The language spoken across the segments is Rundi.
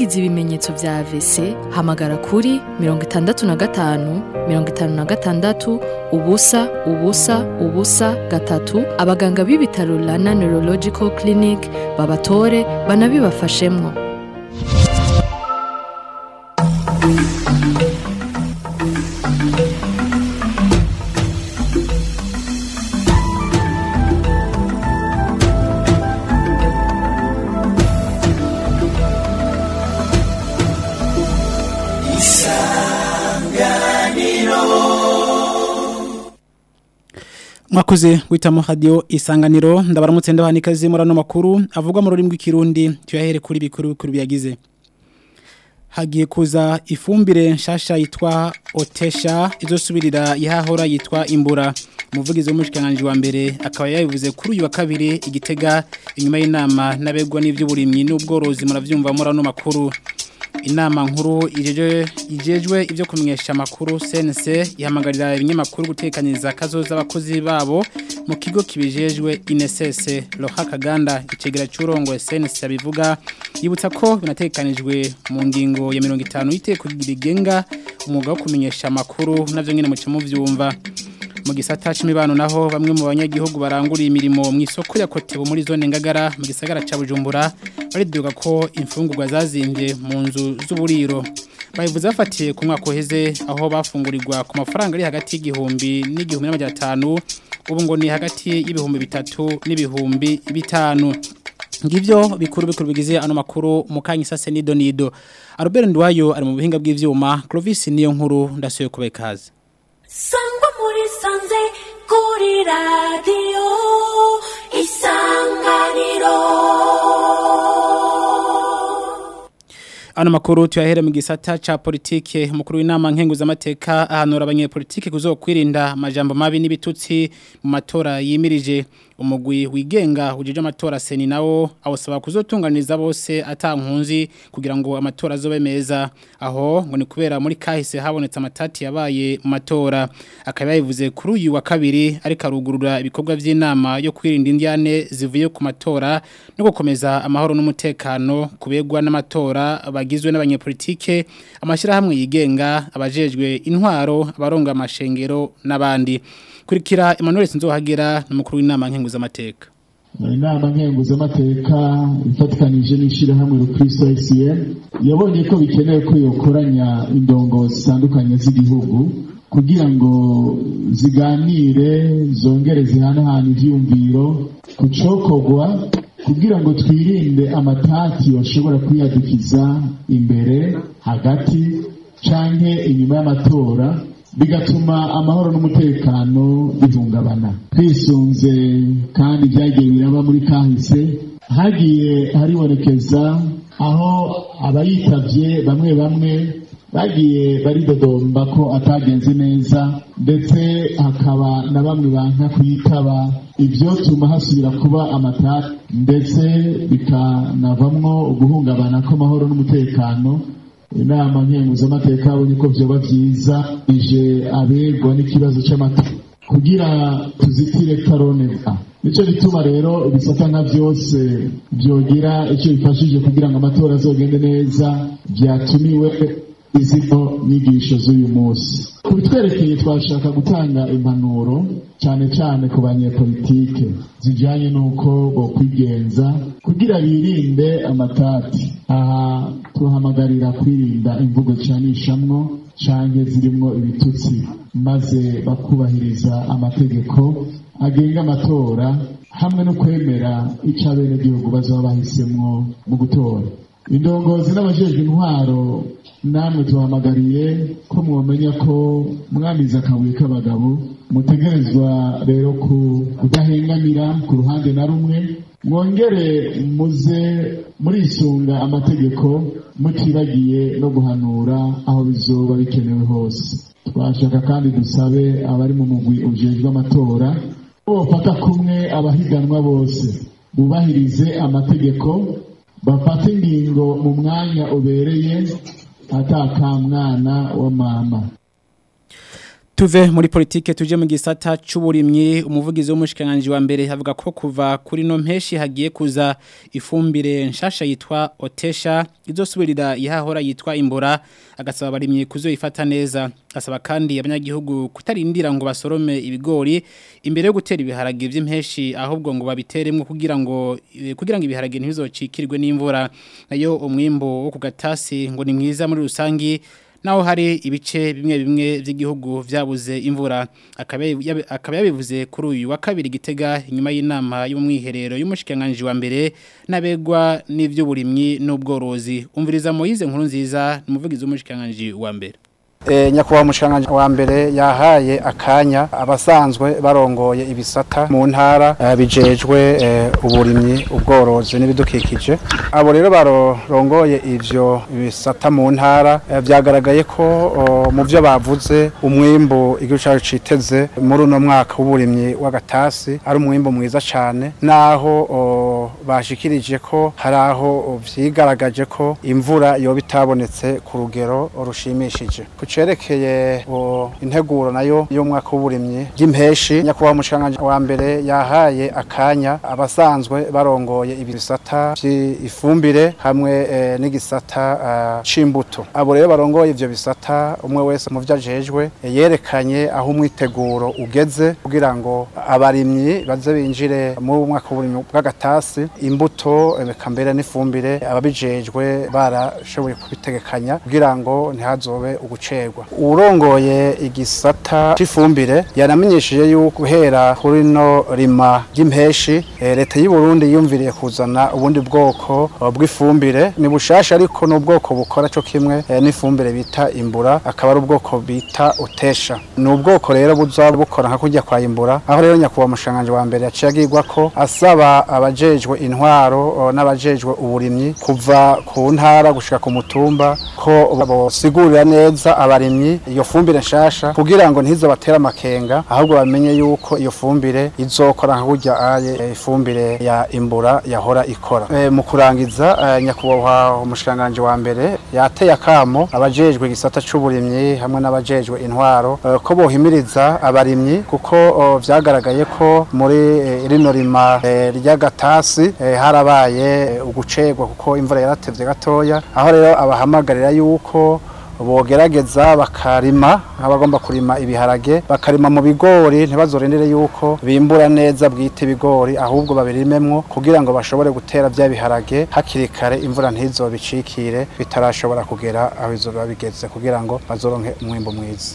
wagize ibimenyetso vya AVC hamagara kuri mirongo itandatu na gatanu mirongo itanu na gatandatu ubusa ubusa ubusa gatatu abaganga b'ibitaro Rana Neurological Clinic babatore banabibafashemwo mwakoze guhitamo radio isanganiro ndabaramutse ndabaha n'ikaze muri ano makuru avugwa mu rurimi rw'ikirundi tuyahere kuri bikuru bikuru biyagize hagiye kuza ifumbire nshasha yitwa otesha izosubirira yahahora yitwa imbura umuvugizi w'umushikiranganji wa mbere akaba yabivuze kuri uyu wa kabiri igitega inyuma y'inama n'abegwa n'ivy'uburimyi n'ubworozi muravyumva muri ano makuru inama nkuru ijeje ijejwe ivyo kumenyesha makuru CNC ihamagarira ibinyamakuru gutekaniza kazoza abakozi babo mu kigo kibijejwe INSS Loha Kaganda icegera cyurongo CNC abivuga yibutsa ko binatekanijwe mu ngingo ya 50 y'iteko rigenga umwuga wo kumenyesha makuru navyo nyene mu cyo muvyumva mu gisata c'imibano naho bamwe mu banyagihugu baranguriye imirimo mu isoko ya Kotebo muri zone Ngagara mu gisagara ca Bujumbura bariduga ko imfungurwa zazimbye mu nzu z'uburiro bayivuze bafatiye ku mwaka uheze aho bafungurirwa ku mafaranga ari hagati y'igihumbi n'igihumbi n'amajana atanu ubu ngo ni hagati y'ibihumbi bitatu n'ibihumbi bitanu ngivyo bikuru bikuru bigize ano makuru mukanyi sase nido nido Albert Ndwayo ari mu buhinga bw'ivyuma Clovis niyo nkuru ndasuye kubekaza sangwa muri sanze kuri radiyo isanganiro Ano makuru tuyahere mu gisata ca politike umukuru w'inama nkenguzamateka ahanura abanyepolitike kuzokwirinda amajambo mabi n'ibitutsi mu matora yimirije umugwi wigenga ujije amatora seni nawo awusaba kuzotunganiza bose atankunzi kugira ngo amatora azobe meza aho ngo ni kubera muri kahise habonetse amatati yabaye mu matora akaba yabivuze kuri uyu wa kabiri ariko arugurura ibikorwa by'inama yo kwirinda indiane zivuye ku matora no gukomeza amahoro n'umutekano kubegwa n'amatora bagizwe n'abanyepolitike amashyirahamwe yigenga abajejwe intwaro abaronga amashengero n'abandi kurikira Emmanuel Sinzohagera n'umukuru w'inama nkenguzamateka inama nkenguzamateka ifatikanije n'ishyirahamwe rukristo ICM yabonye ko bikenewe ko yokoranya indongo zitandukanye z'igihugu kugira ngo ziganire zongere zihanahana ivyumviro ku cokogwa kugira ngo twirinde amatati bashobora kwiyadukiza imbere hagati canke inyuma y'amatora bigatuma amahoro n'umutekano bihungabana twisunze kandi byagiye biraba muri kahise hagiye haribonekeza aho abayitavye bamwe bamwe bagiye baridodomba ko atagenze neza ndetse hakaba na bamwe banka kuyitaba ibyo tuma hasubira kuba amatati ndetse bikanavamwo uguhungabana kw'amahoro n'umutekano inama nkenguzamateka yabonye ko vyoba vyiza ije abegwa n'ikibazo c'amatora kugira tuzitire karoneka nico bituma rero ibisata nka vyose vyogira ico bifashije kugira ngo amatora azogende neza vyatumiwe izino nyigisho z'uyu munsi kubitwerekeye twashaka gutanga impanuro cyane cyane ku banyepolitike zijyanye n'uko bokwigenza kugira birinde amatati aha tuhamagarira kwirinda imvugo zicanishamwo canke zirimwo ibitutsi maze bakubahiriza amategeko agenga amatora hamwe no kwemera ico abenegihugu bazaba bahisemwo mu gutora indongozi n'abajejwe intwaro namwe tuhamagariye ko mwomenya ko mwamize akabuye k'abagabo mutegerezwa rero kudahengamira ku ruhande na rumwe mwongere muze murisunga amategeko mutibagiye no guhanura aho bizoba bikenewe hose twashaka kandi dusabe abari mu mugwi ujejwe amatora ko bafata kumwe abahiganwa bose bubahirize amategeko bafate ingingo mu mwanya ubereye atakamwana wa mama Tuve muri politike tuje mu gisata c'uburimyi umuvugizi w'umushikanganje wa mbere avuga ko kuva kuri no mpeshi hagiye kuza ifumbire nshasha yitwa Otesha izosubirira ihahora yitwa Imbora agasaba abarimyi kuzoyifata neza asaba kandi abanyagihugu kutarindira ngo basorome ibigori imbere yo gutera ibiharage vy'impeshi ahubwo ngo babiteremwe kugira ngo kugira ngo ibiharage ntibizocikirwe n'imvura nayo umwimbo wo ku gatasi ngo ni mwiza muri rusangi naho hari ibice bimwe bimwe by'igihugu vyabuze imvura akaba yabivuze kuri uyu wa kabiri gitega inyuma y'inama y'umwiherero y'umushikanganje wa mbere nabegwa n'ivy'uburimyi n'ubworozi umviriza Moyize nkuru nziza n'umuvugizi w'umushikanganje wa mbere E, nyakubahwa mushikanganje wa mbere yahaye akanya abasanzwe barongoye ibisata mu ntara uh, bijejwe uh, uburimyi ubworozi n'ibidukikije abo rero barongoye ivyo bisata mu ntara uh, vyagaragaye ko mu vyo bavuze umwimbu igihugu cyacu citeze muri uno mwaka w'uburimyi w'agatasi ari umwimbu mwiza cane naho bashikirije ko hari aho vyigaragaje ko imvura yoba itabonetse ku rugero rushimishije cerekeye integuro nayo y'umwaka w'uburimyi ry'impeshi nyakubahwa mushikanganje wa mbere yahaye akanya abasanzwe barongoye ibisata by'ifumbire hamwe e, n'igisata uh, c'imbuto abo rero barongoye ivyo bisata umwe wese mu vyo ajejwe e, yerekanye aho umwiteguro ugeze kugira ngo abarimyi baze binjire muri umwaka w'uburimyi bw'agatasi imbuto eka mbere n'ifumbire ababijejwe barashoboye kubitegekanya kugira ngo ntihazobe ugucerwa urongoye igisata c'ifumbire yanamenyesheje yuko guhera kuri no rima ry'impeshi e, leta y'u Burundi yumviriye kuzana ubundi bwoko bw'ifumbire ni bushasha ariko n'ubwoko bukora cyo kimwe e, n'ifumbire bita imbura akaba ari ubwoko bita utesha ni ubwoko rero buza bukora nka kujya kwa imbura aho rero nyakubahwa mushanganje wa mbere yaciye agirwa ko asaba abajejwe intwaro n'abajejwe uburimyi kuva ku ntara gushika ku mutumba ko bosigurira neza abarimyi iyo fumbire nshasha kugira ngo ntizo batera amakenga ahubwo bamenye yuko iyo fumbire izokora nka burya aye ifumbire ya imbura yahora ikora e, mu kurangiza e, nyakubahwa umushikanganje wa mbere yateye akamo abajejwe igisata c'uburimyi hamwe n'abajejwe intwaro e, ko bohimiriza abarimyi kuko vyagaragaye ko muri e, rino rima e, ry'agatasi e, harabaye ugucegwa kuko imvura yaratevye gatoya aho rero abahamagarira yuko bogerageza bakarima nk'abagomba kurima ibiharage bakarima mu bigori ntibazorindire yuko bimbura neza bwite ibigori ahubwo babirimemwo kugira ngo bashobore gutera bya biharage hakiri kare imvura ntizobicikire bitarashobora kugera aho izoba bigeze kugira ngo bazoronke umwimbo mwiza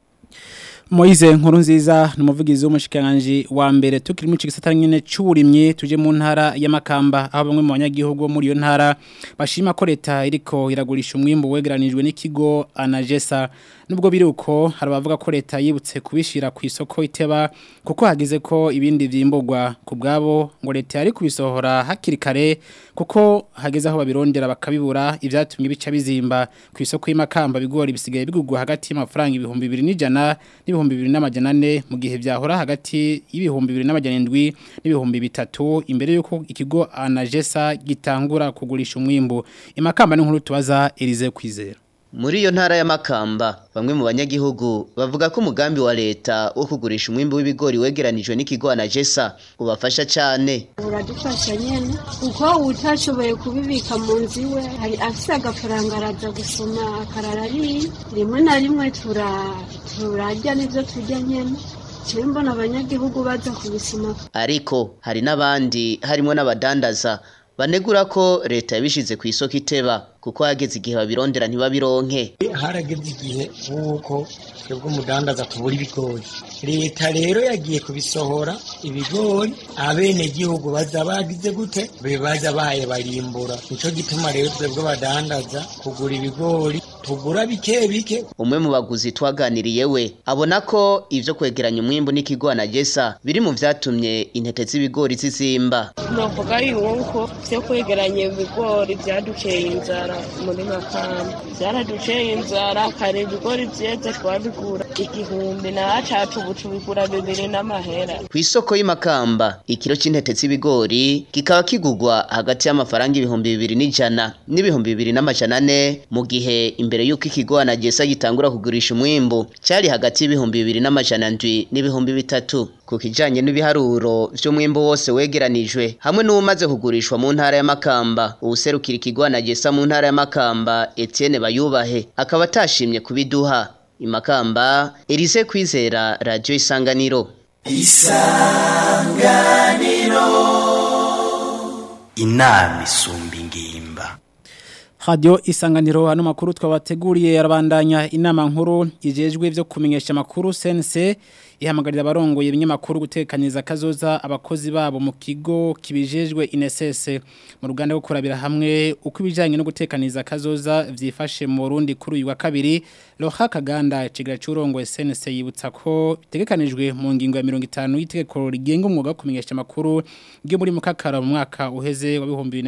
Moize nkuru nziza numuvugizi w'umushikanganje wa mbere tukiri mu cigisata nyene c'uburimyi tuje mu ntara y'amakamba aho bamwe mu banyagihugu muri iyo ntara bashima ko leta iriko iragurisha umwimbo wegeranijwe n'ikigo Anagesa nubwo biruko hari abavuga ko leta yibutse kubishira ku isoko iteba kuko hagize ko ibindi vyimburwa ku bwabo ngo leta yari kubisohora hakiri kare kuko hageze aho babirondera bakabibura ivyatumye bica bizimba ku isoko y'amakamba bigori bisigaye bigugwa hagati y'amafaranga ibihumbi 2000 n'ibihumbi 2400 mu gihe vyahora hagati y'ibihumbi 2700 n'ibihumbi bitatu imbere yuko ikigo Anagesa gitangura kugurisha umwimbo imakamba n'inkuru tubaza Elize kwizera Muri iyo ntara y'amakamba bamwe mu banyagihugu bavuga ko umugambi wa leta wo kugurisha umwimbu w'ibigori wegeranijwe n'ikigo Anagesa ubafasha cyane uradufasha nyene uko utashoboye kubibika mu nzu iwe hari afise agafaranga araza gusoma akarara ari rimwe na rimwe tura turarya n'ivyo turya nyene Jewe mbona abanyagihugu baza kubisoma ariko hari n'abandi harimo n'abadandaza banegura ko leta yabishize ku isoko iteba kuko hageze igihe babirondera ntibabironke harageze igihe nk'uko twebwe umudandaza tubura ibigori leta rero yagiye kubisohora ibigori abenegihugu baza bagize gute baza baye barimbura nico gituma rero twebwe badandaza kugura ibigori tugura bike bike umwe mu baguzi twaganiriye we abona ko ivyo kwegeranya umwimbu n'ikigo Anagesa biri mu vyatumye intete z'ibigori zizimba novuga yuko vyo kwegeranya ibigori vyaduceye inzara muri makamba vyaraduceye inzara kare ibigori vyeze twabigura igihumbi na cacu ubu tubigura bibiri n'amahera kw'isoko isoko y'imakamba ikiro c'intete z'ibigori kikaba kigurwa hagati y'amafaranga ibihumbi bibiri n'ijana n'ibihumbi bibiri n'amajana ane mu gihe imbere y'uko ikigo anagesa gitangura kugurisha umwimbu cari hagati y'ibihumbi bibiri n'amajana ndwi n'ibihumbi bitatu ku kijanye n'ibiharuro vy'umwimbu wose wegeranijwe hamwe n'uwumaze kugurishwa mu ntara ya Makamba uwuserukira ikigo anagesa mu ntara ya Makamba Etienne Bayubahe akaba atashimye kubiduha imakamba Elise Kwizera Radio Isanganiro inama isumba ingimba Radio isanganiro hano makuru twabateguriye yarabandanya inama nkuru ijejwe vyo kumenyesha makuru sense ihamagarira abarongoye ibinyamakuru gutekaniza kazoza abakozi babo mu kigo kibijejwe inesese mu ruganda rwo kurabira hamwe uko ibijanye no gutekaniza kazoza vyifashe mu Burundi kuri uyu wa kabiri Loha Kaganda ikigira cy'urongo sense yibutsa ko bitegekanijwe mu ngingo ya 50 y'itegeko rigenga umwuga wo kumenyesha makuru ryo muri mukakara mu mwaka uheze wa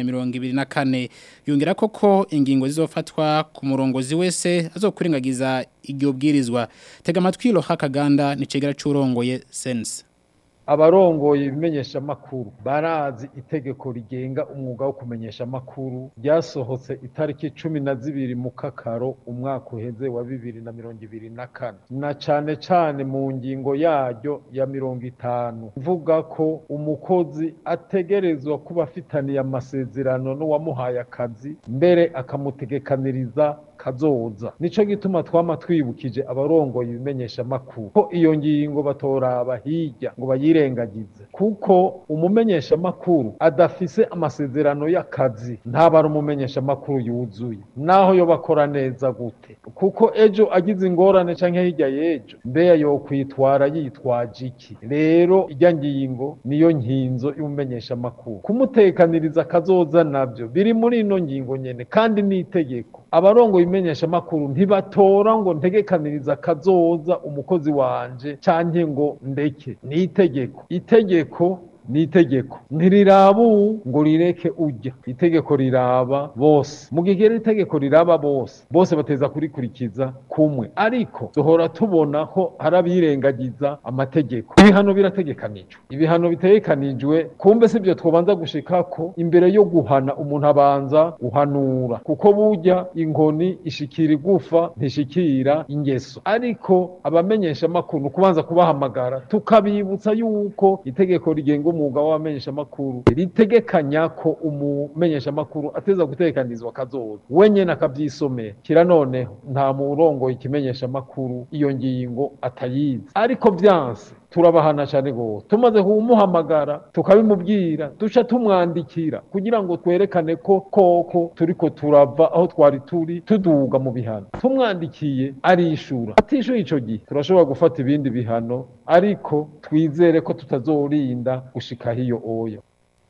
2024 yongera koko ingingo zizofatwa ku murongozi wese azokurengagiza iryo bwirizwa tega amatwi Loha Kaganda ni cegera cy'urongoye sense abarongoye ibimenyesha makuru barazi itegeko rigenga umwuga wo kumenyesha makuru ryasohotse itariki cumi na zibiri mu kakaro umwaka uheze wa bibiri na mirongo ibiri na kane na cane cane mu ngingo yaryo ya mirongo itanu mvuga ko umukozi ategerezwa kuba afitaniye amasezerano n'uwamuhaye akazi mbere akamutegekaniriza kazoza nico gituma twama twibukije abarongoye ibimenyesha makuru ko iyo ngingo batoraba hirya ngo bayirengagize kuko umumenyesha makuru adafise amasezerano y'akazi ntabara umumenyesha makuru yuzuye naho yo bakora neza gute kuko ejo agize ingorane canke hirya y'ejo mbeya yo kwitwara yitwaje iki rero irya ngingo niyo nkinzo y'umumenyesha makuru kumutekaniriza kazoza navyo biri muri ino ngingo nyene kandi ni itegeko abarongoye ibimenyesha makuru ntibatora ngo ntegekaniriza kazoza umukozi wanje canke ngo ndeke ni itegeko itegeko ni itegeko ntiriraba uwu ngo rireke ujya itegeko riraba bose mu gihe rero itegeko riraba bose bose bateza kurikurikiza kumwe ariko duhora tubona ko hari abirengagiza amategeko ibihano birategekanijwe ibihano bitegekanijwe kumbe si byo twobanza gushika ko imbere yo guhana umuntu abanza guhanura kuko burya inkoni ishikira igufa ntishikira ingeso ariko abamenyesha amakuru kubanza kubahamagara tukabibutsa yuko itegeko rigenga umwuga w'abamenyeshamakuru ritegekanya ko umumenyeshamakuru ateza gutekanizwa kazoza we nyene akavyisomera kira noneho nta murongo ikimenyeshamakuru iyo ngingo atayizi ariko vyanse turabahana cyane gose tumaze kumuhamagara tukabimubwira duca tumwandikira kugira ngo twerekane ko koko turiko turava aho twari turi tuduga mu bihano tumwandikiye arishura atishuye ico gihe turashobora gufata ibindi bihano ariko twizere ko tutazorinda gushika hiyo oya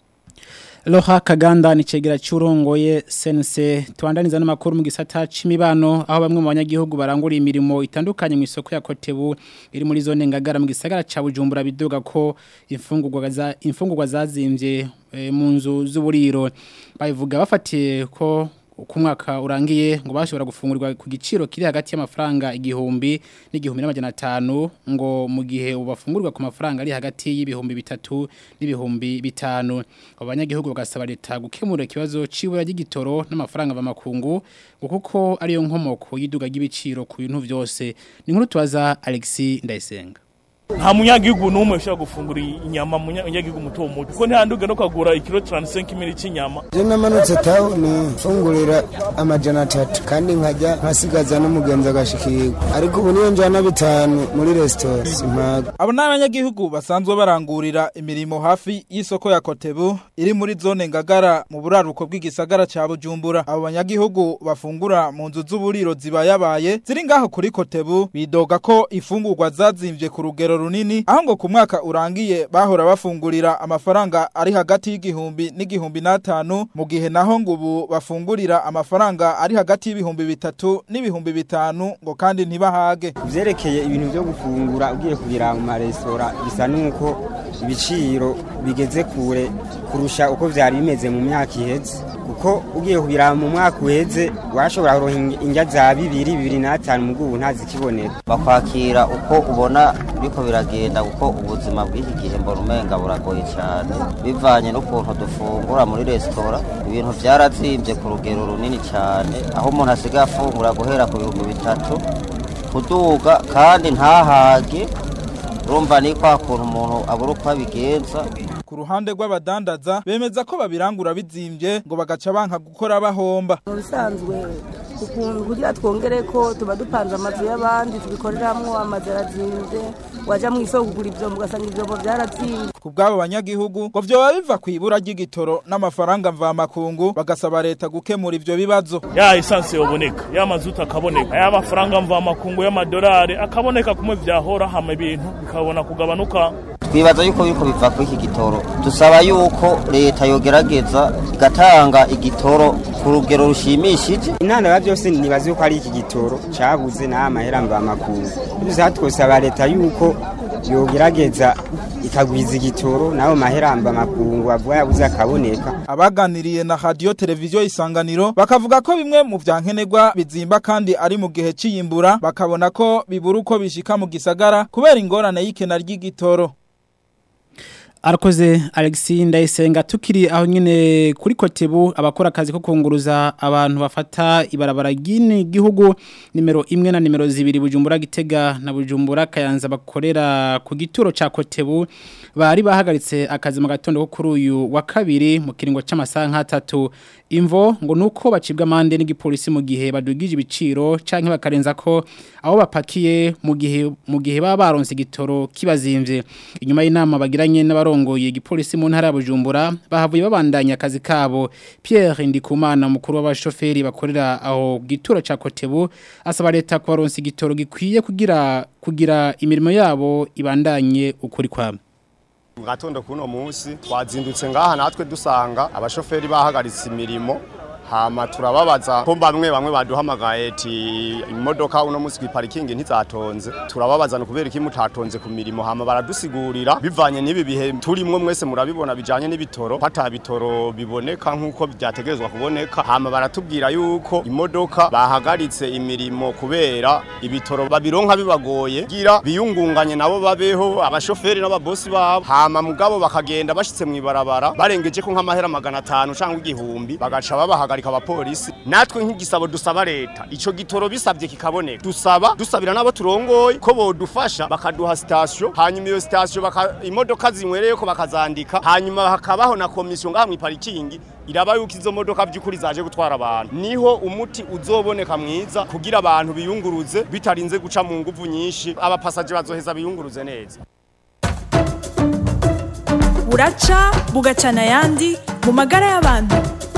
Loha Kaganda ni cegera cyurongoye sense tuandaniza n'amakuru mu gisata c'imibano aho bamwe mu banyagihugu barangura imirimo itandukanye mu isoko ya Kotebu iri muri zone ngagara mu gisagara ca Bujumbura bidoga ko imfungurwa za imfungurwa zazimvye e, mu nzu z'uburiro babivuga bafatiye ko ku mwaka urangiye ngo bashobora gufungurirwa ku giciro kiri hagati y'amafaranga igihumbi n'igihumbi n'amajana atanu ngo mu gihe ubafungurwa ku mafaranga ari hagati y'ibihumbi bitatu n'ibihumbi bitanu abanyagihugu bagasaba leta gukemura ikibazo c'ibura ry'igitoro n'amafaranga bamakungu ngo kuko ariyo nkomoko y'iduga ry'ibiciro ku bintu byose ni nkuru tubaza Alexis Ndayisenga nta munyagihugu n'umwe ushobora gufungura inyama munyagihugu muto muto kuko ntihanduge no kagura ikiro 35 mili cy'inyama je namanutse tawuni mfungurira amajana atatu kandi nkajya nkasigaza n'umugenzi agashikirwa ariko ubu niyo njana bitanu muri resitora simpaga abo ni abanyagihugu basanzwe barangurira imirimo hafi y'isoko ya kotebu iri muri zone ngagara mu buraruko bw'igisagara ca bujumbura abo banyagihugu bafungura mu nzu z'uburiro zibayabaye ziri ngaho kuri kotebu bidoga ko ifungurwa zazimvye ku rugero runini aho ngo ku mwaka urangiye bahora bafungurira amafaranga ari hagati y'igihumbi n'igihumbi n'atanu mu gihe naho ngo ubu bafungurira amafaranga ari hagati y'ibihumbi bitatu n'ibihumbi bitanu ngo kandi ntibahage vyerekeye ibintu vyo gufungura ugiye kubira mu maresitora bisa nuko ibiciro bigeze kure kurusha uko vyari bimeze mu myaka iheze kuko ugiye kubira mu mwaka uheze washobora kuronka indya za bibiri bibiri n'atanu mugubu ntazikibonera bakwakira uko ubona biriko biragenda kuko ubuzima bw'iki gihe mbona umenga buragoye cyane bivanye n'ukuntu dufungura muri resitora ibintu byarazimbye ku rugero runini cyane aho umuntu asigaye afungura guhera ku bihumbi bitatu kuduga kandi ntahage urumva ni kwa kuntu umuntu abura uko abigenza ku ruhande rw'abadandaza bemeza ko babirangura bizimbye ngo bagaca banka gukora bahomba mu bisanzwe ukuntu kugira twongere ko tuba dupanze amazu y'abandi tubikoreramwo amazu arazinze waja mu isoko kugura ivyombo ugasanga ivyombo vyarazinze ku bw'abo banyagihugu ngo vyoba biva ku ibura ry'igitoro n'amafaranga mvamakungu bagasaba leta gukemura ivyo bibazo ya esanse yoboneka ya mazuta akaboneka ya mafaranga mvamakungu y'amadolari akaboneka kumwe vyahora hama ibintu bikabona kugabanuka twibaza yuko biriko biva kuri iki gitoro dusaba yuko leta yogerageza igatanga igitoro ku rugero rushimishije intandaro byose nibaza yuko ari iki gitoro cabuze n'aya mahera mvamakungu dusa twosaba leta yuko yogerageza ikagwiza igitoro nayo mahera mvamakungu avuga yabuze akaboneka abaganiriye na radio televiziyo isanganiro bakavuga ko bimwe mu vyankenerwa bizimba kandi ari mu gihe c'iyimbura bakabona ko bibura uko bishika mu gisagara kubera ingorane y'ikena ry'igitoro Arakoze Alexi ndayisenga tukiri aho nyine kuri kotebu abakora akazi ko kunguruza abantu bafata ibarabara gini gihugu nimero imwe na nimero zibiri bujumbura gitega na bujumbura kayanza bakorera ku gituro ca kotebu bari bahagaritse akazi mu gatondo ko kuri uyu wa kabiri mu kiringo c'amasaha nk'atatu imvo ngo nuko bacibwa amande n'igipolisi mu gihe badugije ibiciro canke bakarenza ko aho bapakiye mu gihe mu gihe baba baronse igitoro kibazimvye inyuma y'inama bagiranye n'abarongoye igipolisi mu ntara ya Bujumbura bahavuye babandanya akazi kabo Pierre Ndikumana mukuru w'abashoferi bakorera aho gituro ca Kotebu asaba leta kubaronsa igitoro gikwiye kugira kugira imirimo yabo ibandanye ukuri kwabo mu gatondo kuno munsi twazindutse ngaha natwe dusanga abashoferi bahagaritse imirimo hama turababaza ko bamwe bamwe baduhamagaye ati imodoka uno munsi kwiparikingi ntizatonze turababaza no kubera iki mutatonze ku mirimo hama baradusigurira bivanye n'ibi bihe turimwe mwese murabibona bijanye n'ibitoro pata bitoro biboneka nkuko byategerezwa kuboneka hama baratubwira yuko imodoka bahagaritse imirimo kubera ibitoro babironka bibagoye gira biyungunganye nabo babeho abashoferi n'ababosi babo hama mugabo bakagenda bashitse mu ibarabara barengeje ko nk'amahera magana atanu cyangwa igihumbi bagaca babahagarika abapolisi natwe nk'igisabo dusaba leta ico gitoro bisabye kikaboneka dusaba dusabira nabo turongoye ko bodufasha bakaduha station hanyuma iyo station baka imodoka zinywereye ko bakazandika hanyuma hakabaho na komisiyo ngaha mu parikingi iraba yuko izo modoka by'ukuri zaje gutwara abantu niho umuti uzoboneka mwiza kugira abantu biyunguruze bitarinze guca mu nguvu nyinshi abapasaje bazoheza biyunguruze neza buraca bugacana ayandi mu magara y'abantu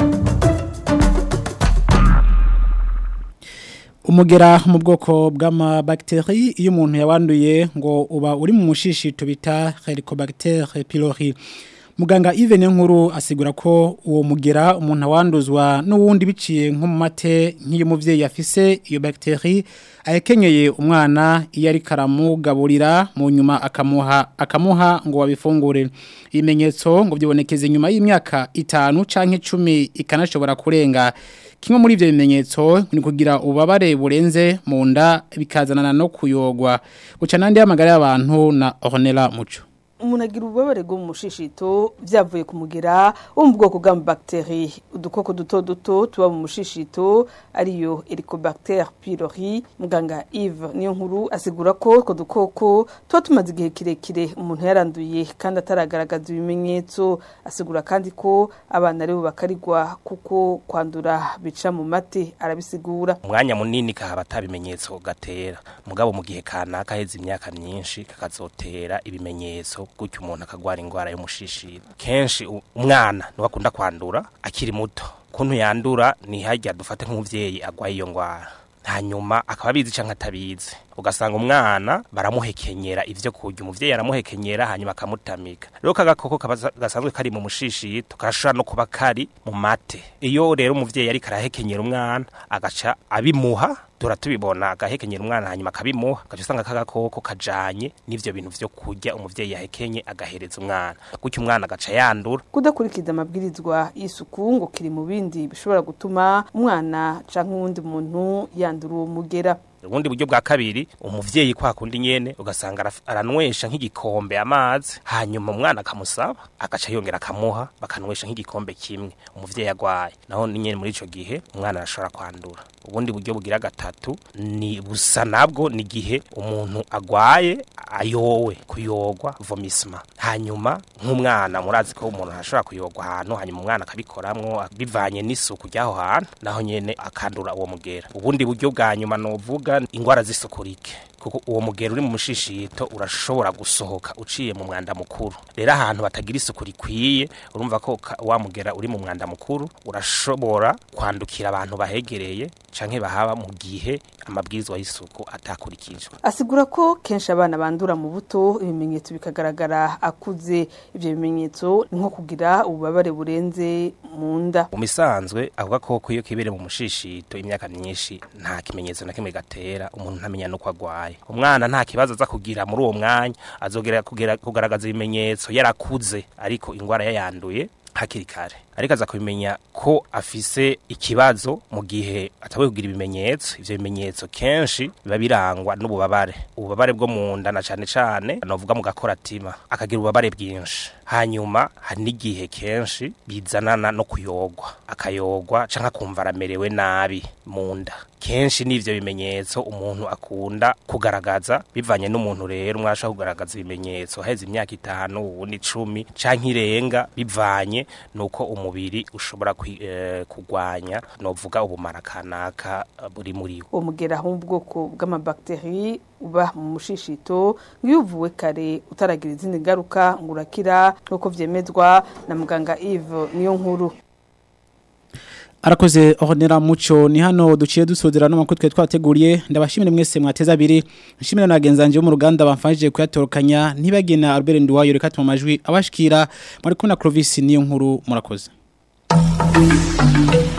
umugera mu bwoko bw'amabagiteri iyo umuntu yawanduye ngo uba uri mu mushishito bita helicobacter pylori muganga Yves nkuru asigura ko uwo mugera umuntu awanduzwa n'uwundi biciye nko mu mate nk'iyo umubyeyi afise iyo bagiteri ahekenyeye umwana iyo ari karamugaburira mu nyuma akamuha akamuha ngo babifungure ibimenyetso ngo byibonekeze nyuma y'imyaka itanu canke icumi ikanashobora kurenga kimwe muri ibyo bimenyetso ni kugira ububabare burenze mu nda bikazanana no kuyogwa guca n'andi y'amagara y'abantu na Ornella Muco umuntu agira ububabare bwo mu mushishito byavuye ku mugera wo mu bwoko bw'amabagiteri udukoko duto duto tuba mu mushishito ariyo helicobacter pylori muganga Yves niyo nkuru asigura ko utwo dukoko tuba tumaze igihe kirekire umuntu yaranduye kandi ataragaragaza ibimenyetso asigura kandi ko abana aribo bakarigwa kuko kwandura bica mu mate arabisigura umwanya munini kahaba atabimenyetso gatera mugabo mu gihe kanaka heze imyaka myinshi kakazotera ibimenyetso gutyo umuntu akagwara indwara y'umushishiro kenshi umwana niwe akunda kwandura akiri muto kuntu yandura ni hajya dufate nk'umubyeyi agwaye iyo ndwara hanyuma akaba abizi cyangwa atabizi ugasanga umwana baramuhekenyera ivyo kurya umuvyeyi aramuhekenyera hanyuma akamutamika rero kagakoko gasanzwe kari mu mushishito karashobora no kuba kari mu mate iyo rero umuvyeyi ariko arahekenyera umwana agaca abimuha dora tubibona agahekenyera umwana hanyuma akabimuha agaca usanga kagakoko kajanye n'ivyo bintu vyo kurya umuvyeyi yahekenye agahereza umwana gutyo umwana agaca yandura kudakurikiza amabwirizwa y'isuku ngo kiri mu bindi bishobora gutuma umwana canke uwundi muntu yandura uwo mugera ubundi buryo bwa kabiri umuvyeyi kwa kundi nyene ugasanga araf- aranwesha nk'igikombe amazi hanyuma umwana akamusaba agaca yongera akamuha bakanwesha nk'igikombe kimwe umuvyeyi agwaye naho ni nyene muri ico gihe umwana arashobora kwandura ubundi buryo bugira gatatu ni busa nabwo ni gihe umuntu agwaye ayowe kuyogwa vomisma hanyuma nk'umwana murazi ko umuntu arashobora kuyogwa ahantu hanyuma umwana akabikoramwo bivanye n'isuku ry'aho hantu naho nyene akandura uwo mugera ubundi buryo bwa nyuma novuga ingwara z'isukurike kuko uwo mugera uri mu mushishito urashobora gusohoka uciye mu mwanda mukuru rero ahantu batagira isuku rikwiye urumva ko ka- wa mugera uri mu mwanda mukuru urashobora kwandukira abantu bahegereye canke bahaba mu gihe amabwirizwa y'isuku atakurikijwe asigura ko kenshi abana bandura mu buto ibimenyetso bikagaragara akuze ivyo bimenyetso ni nko kugira ububabare burenze mu nda mu misanzwe avuga ko iyo kibere mu mushishito imyaka myinshi nta kimenyetso na kimwe gatera umuntu ntamenya nuko agwaye umwana nta kibazo aza kugira muri uwo mwanya azogera kugera kugaragaza ibimenyetso yarakuze ariko ingwara yayanduye hakiri kare ariko aza kubimenya ko afise ikibazo mu gihe atawe kugira ibimenyetso ivyo bimenyetso kenshi biba birangwa n'ububabare ububabare bwo mu nda na cane cane novuga mu gakoratima akagira ububabare bwinshi hanyuma hari n'igihe kenshi bizanana no kuyogwa akayogwa canke akumva aramerewe nabi mu nda kenshi n'ivyo bimenyetso umuntu akunda kugaragaza bivanye n'umuntu rero umwasha kugaragaza ibimenyetso haheze imyaka itanu ubundi icumi canke irenga bivanye nuko umubiri ushobora kwi- eh, kugwanya novuga ubumara kanaka eh, buri muri wo uwo mugera wo mu bwoko bw'amabakteri uba mu mushishito nk'iyo uvuwe kare utaragira izindi ngaruka ngo urakira nk'uko vyemezwa na muganga Yves niyo nkuru Arakoze Ornera Muco ni hano duciye dusozera no makuru twe twateguriye ndabashimire mwese mwateza abiri nshimire na bagenzanje bo mu ruganda bamfashije kuyatorokanya ntibagena Albert Nduwayo reka tuma majwi abashikira muri kumwe na Clovis niyo nkuru murakoze